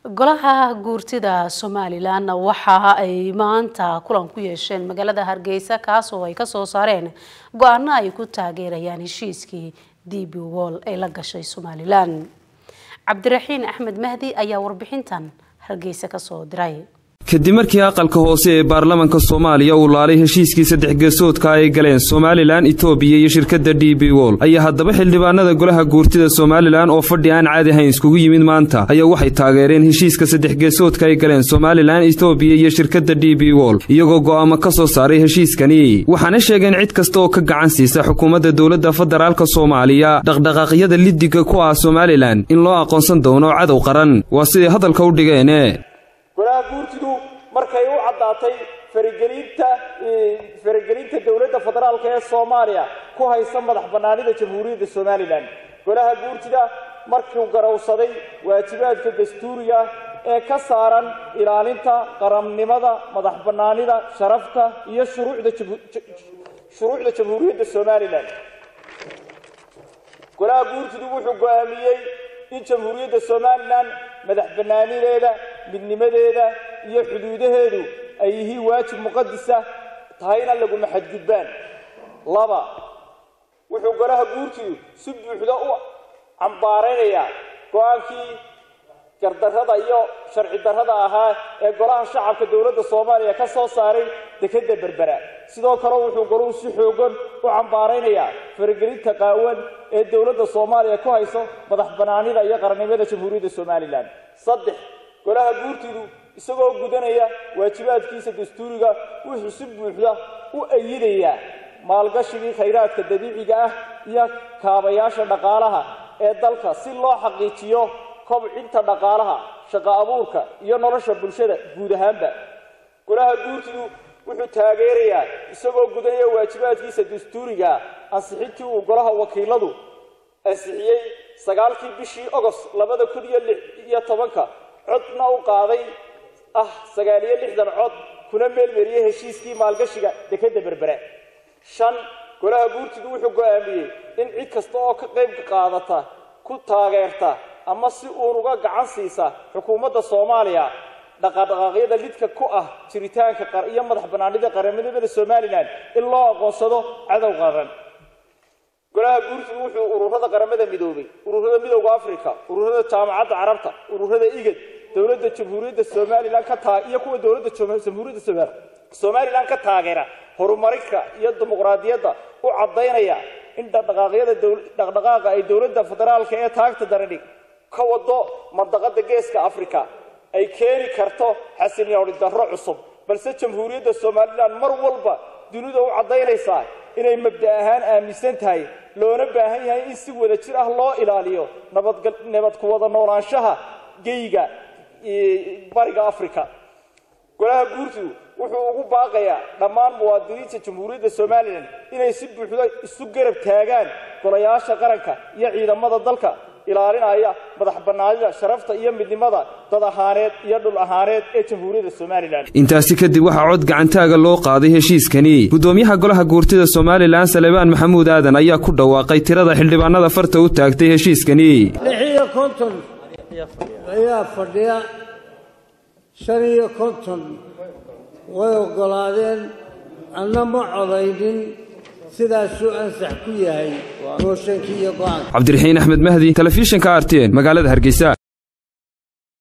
golaha guurtida somalilan waxa ay maanta kulan ku yeesheen magaalada hargeysa kaas oo ay kasoo saareen go-aano ay ku taageerayaan heshiiskii d b wall ay la gashay somalilan cabdiraxiin axmed mahdi ayaa warbixintan hargeysa kasoo diray kadib markii aqalka hoose ee baarlamanka soomaaliya uu laalay heshiiskii saddex geesoodka ay galeen somalilan etoobiya iyo shirkadda d b wol ayaa haddaba xildhibaanada golaha guurtida somalilan oo fadhi aan caadi ahayn iskugu yimid maanta ayaa waxay taageereen heshiiska saddex geesoodka ay galeen somalilan etoobiya iyo shirkadda d b wol iyagoo go'aamo ka soo saaray heshiiskani waxaana sheegeen cid kasta oo ka gacan siisa xukuumadda dowladda federaalka soomaaliya dhaqdhaqaaqyada lidiga ku ah somalilan in loo aqoonsan doono cadow qaran waa siday hadalka u dhigeene golaha guurtidu markay u caddaatay faragelinta faragelinta dowladda federaalka ee soomaaliya ku haysa madax bannaanida jamhuuriyadda somalilan golaha guurtida markuu garowsaday waajibaadka dastuuriga ee ka saaran ilaalinta qarannimada madax bannaanida sharafta iyo shuruucda shuruucda jamhuuriyadda somalilan golaha guurtidu wuxuu go'aamiyey in jamhuuriyadda somalilan madax bannaanideeda midnimadeeda iyo xuduudaheedu ay yihiin waajib muqadisa tahayna laguma xadgudbaan laba wuxuu golaha guurtidu si buuxda u cambaaraynayaa go-aankii gardarrada iyo sharci darrada ahaa ee golaha shacabka dowladda soomaaliya ka soo saaray dekedda berbera sidoo kale wuxuu goluhu si xoogan u cambaaraynayaa faragelinta qaawan ee dowladda soomaaliya ku hayso madax bannaanida iyo qarannimada jamhuuriyadda somalilan saddex golaha guurtidu isagoo gudanaya waajibaadkiisa dastuuriga wuxuu si buuxda u ayidayaa maalgashigii khayraadka dabiiciga ah iyo kaabayaasha dhaqaalaha ee dalka si loo xaqiijiyo kobcinta dhaqaalaha shaqo abuurka iyo nolosha bulshada guud ahaanba golaha guurtidu wuxuu taageerayaa isagoo gudanaya waajibaadkiisa dastuuriga ansixintii uu golaha wakiiladu ansixiyey sagaalkii bishii ogost labada kun iyo lix iyo tobanka codna u qaaday ah sagaal iyo lixdan cod kuna meelmeriyey heshiiskii maalgashiga dekedda berbere shan golaha guurtidu wuxuu go'aamiyey in cid kasta oo ka qayb qaadata ku taageerta ama si uun uga gacan siisa xukuumadda soomaaliya dhaqadhaqaaqyada lidka ku ah jiritaanka iyo madax bannaanida qaranimada somalilan in loo aqoonsado cadow qaran golaha guurtidu wuxuu ururada qaramada midoobay ururada midowda africa ururada jaamacadda carabta ururada igad dowladda jamhuuriyadda somalilan ka taa iyo kuwa dowladda jamhuuriyadda somalilan ka taageera horumarinka iyo dimuqraadiyadda u caddaynaya in dhaqdhaqaaqyada dhaqdhaqaaqa ay dowladda federaalka ee taagta darani ka wado mandaqada geeska africa ay keeni karto xasilyooni darro cusub balse jamhuuriyadda somalilan mar walba dunida u caddaynaysaa inay mabda ahaan aaminsan tahay loona baahan yahay in si wada jir ah loo ilaaliyo nabad ku wada noolaanshaha geyga bariga africa golaha guurtidu wuxuu ugu baaqayaa dhammaan muwaadiniinta jamhuuriyadda somalilan inay si buuxda isu garab taagaan golayaasha qaranka iyo ciidamada dalka ilaalinaya madax bannaanida sharafta iyo midnimada dad ahaaneed iyo dhul ahaaneed ee jamhuuriyadda somalilan intaasi kadib waxaa cod gacantaaga loo qaaday heshiiskani gudoomiyaha golaha guurtida somalilan salebaan maxamuud aadan ayaa ku dhawaaqay tirada xildhibaanada farta u taagtay heshiiskani lix iyo konton ayaa fadhiya shan iyo konton way oggolaadeen anna ma codaynin sidaasuu ansax ku yahay mooshankii iyo go-aanka cabdiraxiin axmed mahdi telefishinka artn magaalada hargeysa